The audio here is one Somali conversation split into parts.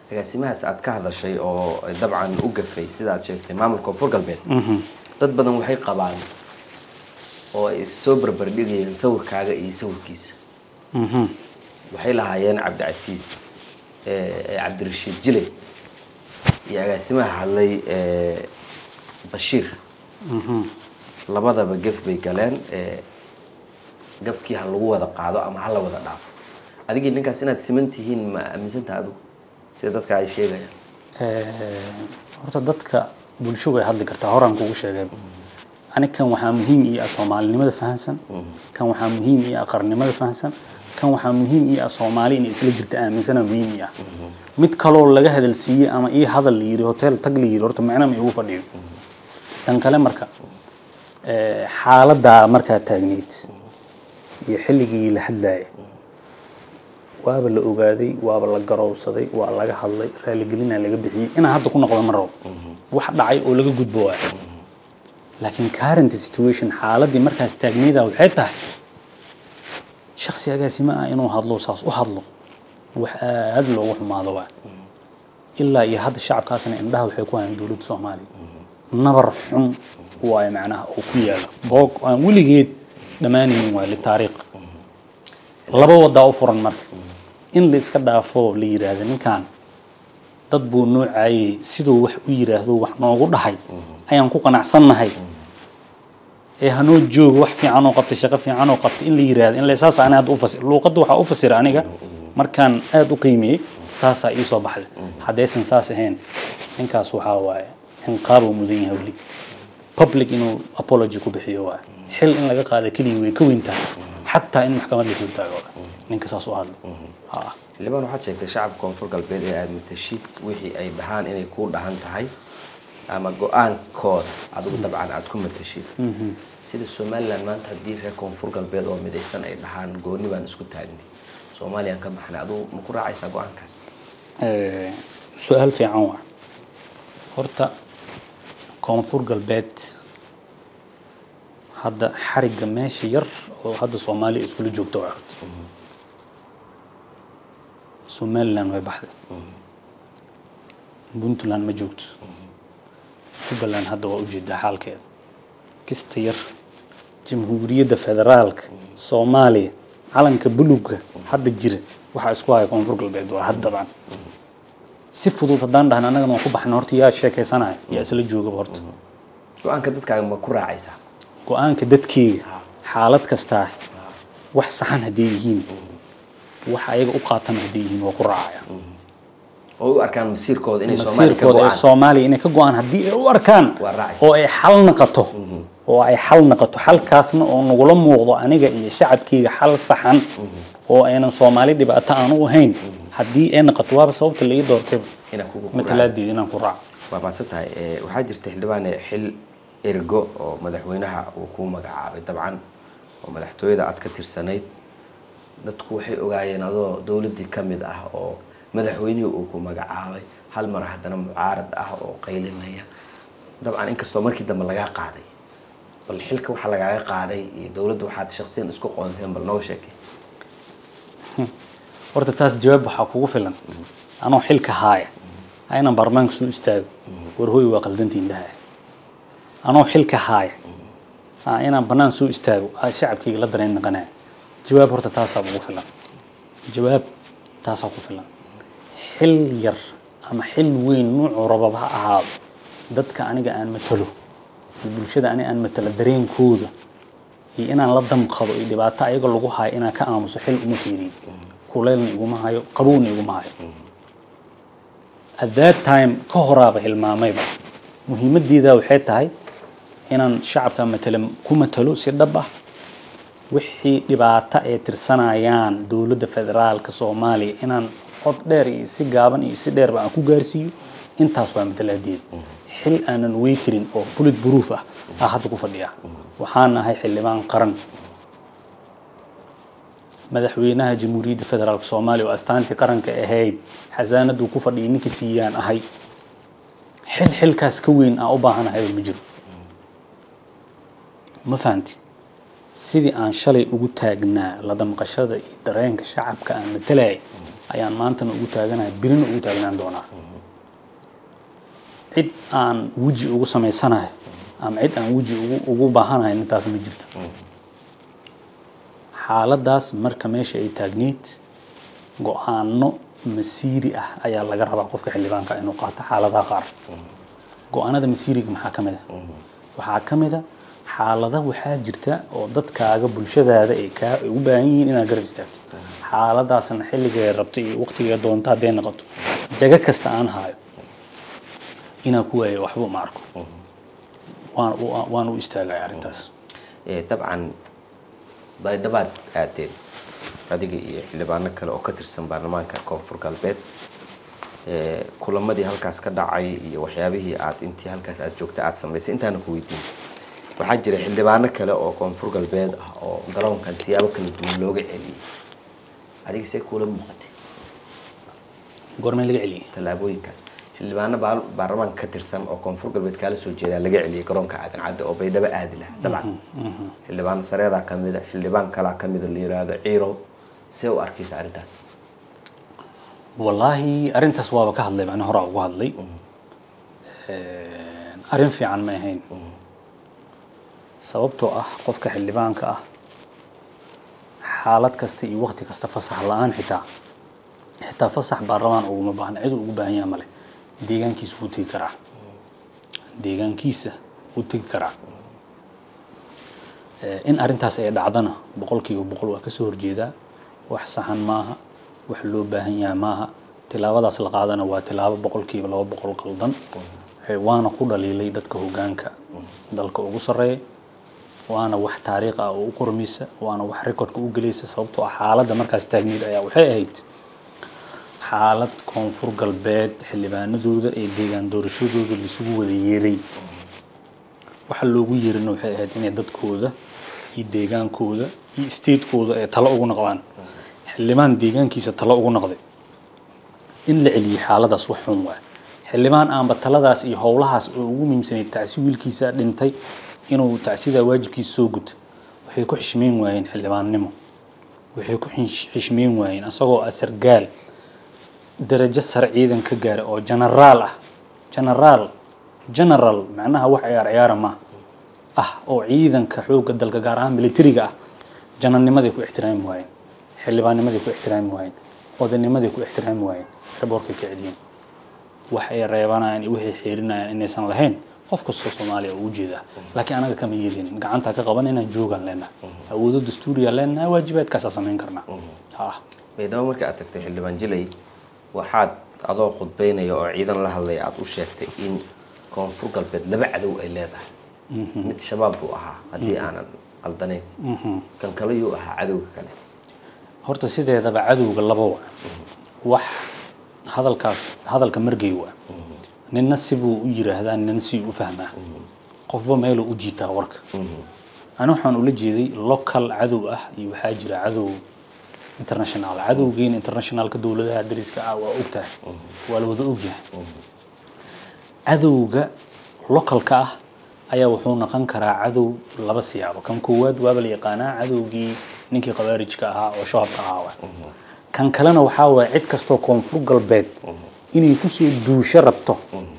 agaasimahaas aad ka hadashay oo dabcan u gafay sida aad sheegtay maamulka koonfur galbeed dad badan waxay qabaan oo ay soo barbardhigayeen sawirkaaga iyo sawirkiisa waxay lahaayeen cabdicasiis eh, cabdirashiid jile iyo agaasimaha hadlay eh, bashiir labadaba gef bay galeen eh, gafkii ha lagu wada qaado ama ha la wada dhaafo adigii ninkaas inaad siman tihiin ma aaminsantaha adigu sida dadka ay sheegayaan horta dadka bulsho way hadli kartaa horaan kugu sheegay ani kan waxaa muhiim ii ah soomaalinimada fahansan kan waxaa muhiim ii ah qarnimada fahansan kan waxaa muhiim ii ah soomaali inay isla jirta aaminsana muhiim ii ah mid kaloo laga hadalsiiyey ama ii hadal la yidhi hotel tag la yidhi horta macna ma igu fadhiyo tan kale marka eh, xaaladdaa markaa taagneyd iyo xilligii la hadlaayay waaba la ogaaday waaba la garowsaday waa laga hadlay raaligelinaa laga bixiyey inaan hadda ku noqdo ma rabo wax dhacay oo laga gudbo waay laakiin current situation xaaladii markaas taagnayda waxay tahay shaksi agaasimo ah inuu hadlo saas u hadlo wax aad loogu xumaado waa ilaa iyo hadda shacabkaasna indhaha waxay ku hayaan dowladda soomaaliya nabar xun waayo macnaha oo ku yaala boog aan weligeed dhammaanaynin waa litaariikh laba wadaa u furan marka in la iska dhaafo la yidhaahdo ninkan dad buu noocayey siduu wax u yidhaahdo wax noogu dhahay ayaan ku qanacsannahay ee hanoo joogo wax fiican oo qabtay shaqo fiican oo qabtay in la yidhaahdo in la saas ani hadda u fasir luuqadda waxaa u fasira aniga markaan aad u qiimeeyey saasaa ii soo baxday haddaysan saas ahayn ninkaas waxaa waaye inqaabuu mudan yahay weli public inuu apology ku bixiyo waaye xil in laga qaada keliya way ka weyn tahay xataa in maxkamad la soo taago ninka saas u hadlo ha xildhibaan waxaad sheegtay shacabka koonfur galbeed ee aada matashid wixii ay dhahaan inay kuu dhahan tahay ama go-aankooda adigu dabcan aada ku matashid sida somalilan maanta haddii reer koonfur galbeed oo midaysan ay dhahaan gooni baan isku taagnay soomaaliyaan ka baxnay adigu ma ku raacaysaa go-aankaas Eh, su-aal fiican waa horta koonfur galbeed hadda xarigga meesha yar oo hadda soomaaliya iskula joogta waa horta somaliland way baxday puntland ma joogto jubbaland hadda waa ujeedaa xaalkeeda kista yar jamhuuriyadda federaalka soomaaliya calanka buluga hadda jira waxaa isku haya koonfur galbeed waa had dabcan si fudud haddaan dhahna annagana waan ku baxna horta yaa sheekaysanaya yaa isla joogaba horta go-aanka dadkaaga ma ku raacaysaa go-aanka dadkeyga xaalad kastaa wax saxan hadday yihiin wax ayaga u qaatan hadday yihiin waa ku raacaya oo u arkaan masiirkooda inay soomaaliya ka masiirkooda ee go-aan soomaaliya inay ka go-aan haddii ay u arkaan Waa raacaysa. oo ay xal naqato oo ay xal naqato xalkaasna oo nagula muuqdo aniga iyo shacabkeyga xal saxan oo aynan soomaali dhibaato aan u ahayn haddii ay naqato waaba sababta la ii doortay inaan kugu matalaadeeda inaan ku raaco waa maasan tahay Eh, waxaa jirta xildhibaane xil ergo oo madaxweynaha uu kuu magacaabay dabcan oo madaxtooyada aad ka tirsanayd dadku waxay ogaayeen adoo dowladdii ka mid ah oo madaxweynihii uu ku magacaabay hal mar haddana mucaarad ah oo qaylinaya dabcan inkastoo markii dambe lagaa qaaday bal xilka waxaa lagaaga qaaday iyo dowladda waxaad shaksiyan isku qoonteen bal nooga sheekay horta taas jawaab waxaa kugu filan anoo xilka haaya ha inaan baarlamaanka soo istaago war hooy waa qaldantiin dhaha anoo xilka haaya ha inaan bannaan soo istaago ha shacabkayga la dareen naqanaya jawaab horta taasaa ugu filan jawaab taasaa ku filan xil yar ama xil weyn nuucuu rababa ha ahaado dadka aniga aan matalo iyo bulshada aniga aan matalo dareenkooda iyo inaan la damqado iyo dhibaato ayaga lagu hayo inaan ka aamuso xil uma fiiriyo kuleylna iguma hayo qabowna iguma hayo at that time ka horaaba hilmaamayba muhiimaddeeda waxay tahay inaan shacabka matala ku matalo si dhab ah wixii dhibaato ay tirsanayaan dowladda federaalka soomaaliya inaan cod dheer iyo si gaaban iyo si dheerba aan ku gaarsiiyo intaas waa matalaadeeda xil aanan wey karin oo bullet proof ah aa hadda ku fadhiya waxaan ahay xildhibaan qaran madaxweynaha jamhuuriyadda federaalka soomaaliya oo astaantii qaranka ahayd xasaanaduu ku fadhiyay ninkii siiyaan ahay xil xilkaas ka weyn aan u baahanahay ma jiro ma fahanti sidii aan shalay ugu taagnaa la damqashada iyo dareenka shacabka aan matalayay ayaan maantana ugu taaganahay birina ugu taagnaan doonaa cid aan weji ugu samaysanayo ama cid aan weji ugu ugu baahanahay intaas ma jirto xaaladaas marka meesha ay taagneyd go-aano masiiri ah ayaa laga rabaa qofka xildhibaanka inuu qaato xaaladaha qaar go-aanada masiiriga maxaa ka mid a waxaa ka mid a xaalada waxaa jirta oo dadkaaga bulshadaada ay kaa ay u baahan yihiin inaad garab istaagto xaaladaasna xilligay rabto iyo waqtigay doonto hadday noqoto jago kasta aan haayo inaan ku waayo waxba ma arko waan u- waan u istaagaya arrintaas Eh, dabcan baydhabaad aadeen adiga iyo xildhibaano kale oo ka tirsan baarlamaanka koonfur galbeed Eh, kulamadii halkaas ka dhacay iyo waxyaabihii aad intii halkaas aad joogta aad samaysay intaana ku weydiin waxaa jira xildhibaano kale oo koonfur galbeed ah oo garoonkan siyaabo kala duwan looga celiyey adiga see kuula muuqatay goormee laga celiyay tallaabooyinkaas xildhibaano baal- baarlamaanka ka tirsan oo koonfur galbeed kaala soo jeedaa laga celiyey garoonka aadan cadde oo baydhabo aadi lahaa dabcan xildhibaan sareedaa ka mida xildhibaan kalaa ka mida la yiraahdo ciirow see u arkaysa arrintaas wallaahi arrintaas waaba ka hadlay macna horaa ugu hadlay arrin fiican ma ahayn sababtoo ah qofka xildhibaanka ah xaalad kasta iyo waqti kasta fasax la-aan xitaa xitaa fasax baarlamaan uguma baahna cid uu ugu baahan yaha male deegaankiisa wuu tegi karaa deegaankiisa wuu tegi karaa Eh, in arrintaas ay dhacdana boqolkiiba boqol waa kasoo horjeedaa wax saxan maaha wax loo baahan yahay maaha tilaabadaas la qaadana waa tilaabo boqolkiiba laba boqol qaldan Eh, waana ku dhaliilay dadka hogaanka dalka ugu sarreeya waana wax taariikh ah oo u qormaysa waana wax rekordka u gelaysa sababtoo ah xaaladda markaas taagneyd ayaa waxay ahayd xaalad koonfur galbeed xildhibaanadooda ee deegaan doorashadooda laisugu wada yeeray waxa loogu yeerina waxay ahayd inay dadkooda iyo deegaankooda iyo statekooda ay talo ugu noqdaan xildhibaan deegaankiisa talo ugu noqday in la celiyey xaaladaas wax xun waay xildhibaan aanba taladaas iyo howlahaas oo ugu muhiimsanayd tacsi wiilkiisa dhintay inuu tacsidaa waajibkiisa soo guto waxay ku xishmeyn waayeen xildhibaannimo waxay ku xish- xishmeyn waayeen asagoo ah sargaal darajo sare ciidan ka gaara oo genaraal ah genaraal general macnaha wax ciyaar ciyaara ma ah oo ciidanka xoogga dalka gaar ahaan militariga ah janarnimaday ku ixtiraami waayeen xildhibaannimaday ku ixtiraami waayeen odaynimaday ku ixtiraami waayeen raboorkay ka celiyeen wax ay reebanayaan iyo waxay xeerinayaan inaysan lahayn qof kastoo soomaaliya oo ujeeda laakiin anaga kama yeelin gacanta ka qaban inaan joogaan leenahay awoodo dastuuriya leenahay waajibaadkaasaa samayn karnaa ha baydhabo marka aad tagtay xildhibaan jilay waxaad adoo khudbeynaya oo ciidan la hadlaya aada u sheegtay in koonfur galbeed laba cadow ay leedahay mid shabaab buu ahaa haddii aanan qaldanayn kan kale yuu ahaa cadowga kale horta sideedaba cadowga laba waa wax hadalkaas hadalka margay waa ninna sibuu u yiraahdaa ninna si u fahmaa qofba meeluu u jiitaa warka ani waxaan ula jeeday local cadow ah iyo waxaa jira cadow international cadowgeena internationalka dowladaha dariska ah waa ogtahay waa la wada ogyahay cadowga localka ah ayaa wuxuu noqon karaa cadow laba siyaabo kan koowaad waaba la yaqaanaa cadowgii ninkii khawaarijka ahaa oo shabaabka ahaa waa kan kalena waxaa waaya cid kastoo koonfur galbeed inay kusoo duusho rabto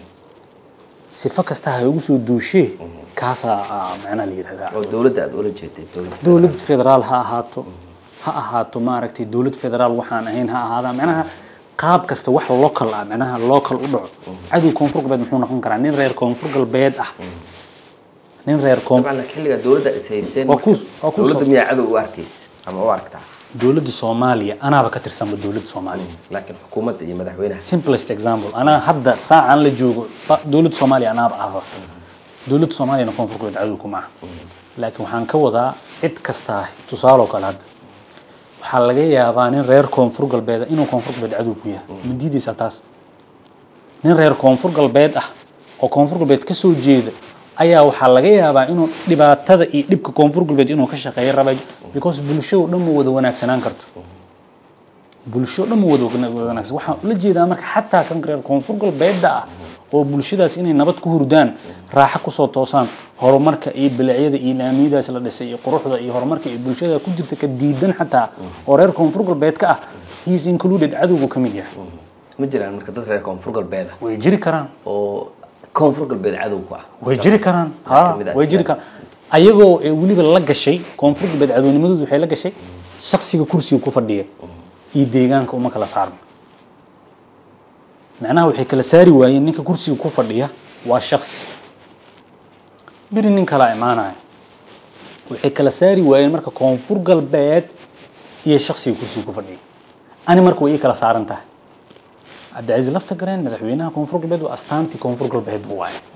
sifo kasta ha ugu soo duushee kaasaa ah, macnaha la yidhahdaa oo dowladda aada ula jeeday dowladda dowlad federaal ha ahaato ha ahaato maaragtay dowlad federaal waxaan ahayn ha ahaada macnaha qaab kasta wax local ah macnaha local u dhaco cadow koonfur galbeed muxuu noqon karaa nin reer koonfur galbeed ah nin reer koon dabcan laakiin xilligaa dowladda is hayseen Waa ku- waa ku dowladda soo- miyaa cadow u arkaysa ama u aragtaa dowladda soomaaliya anaaba ka tirsanba dowladda soomaaliya laakiin xukuumadda iyo madaxweynaha simplest example anaa hadda saacan la joogo ba- dowladda soomaaliya anaaba ahba dowladda soomaaliyana koonfur galbeed cadow kuma aha laakiin waxaan ka wadaa cid kastaa tusaaloo kale hadda waxaa laga yaabaa nin reer koonfur galbeed ah inuu koonfur galbeed cadow ku yahay ma diidaysaa taas nin reer koonfur galbeed ah oo koonfur galbeed ka soo jeeda ayaa waxaa laga yaabaa inuu dhibaatada iyo dhibka koonfur galbeed inuu ka shaqeeyo raba because bulshado dhan ma wada wanaagsanaan karto bulsho dhan ma wada wana- wanaagsan waxaan ula jeedaa marka xataa kan reer koonfur galbeedda ah oo bulshadaas inay nabad ku hurdaan raaxo kusoo toosaan horumarka iyo bilacyada iyo laamiyadaas la dhisay iyo quruxda iyo horumarka iyo bulshada ku jirta ka diidan xataa oo reer koonfur galbeed ka ah he is included cadowgu ka mid yahay ma jiraan marka dad reer koonfur galbeed ah way jiri karaan oo koonfur galbeed cadow ku ah way jiri karaan Waxaa ha kamid ah way jiri sida- karaan ayagoo ee weliba la gashay koonfur galbeed cadownimadoodu waxay la gashay shaksiga kursiga ku fadhiya iyo deegaanka uma kala saarna macnaha waxay kala saari waayeen ninka kursiga ku fadhiya waa shaksi beri nin kalaa imaanaya waxay kala saari waayeen marka koonfur galbeed iyo shaksiga kursiga ku fadhiya ani marka way ii kala saaran tahay cabdicasiis lafta gareen madaxweynaha koonfur galbeed waa astaantii koonfur galbeed buu waaye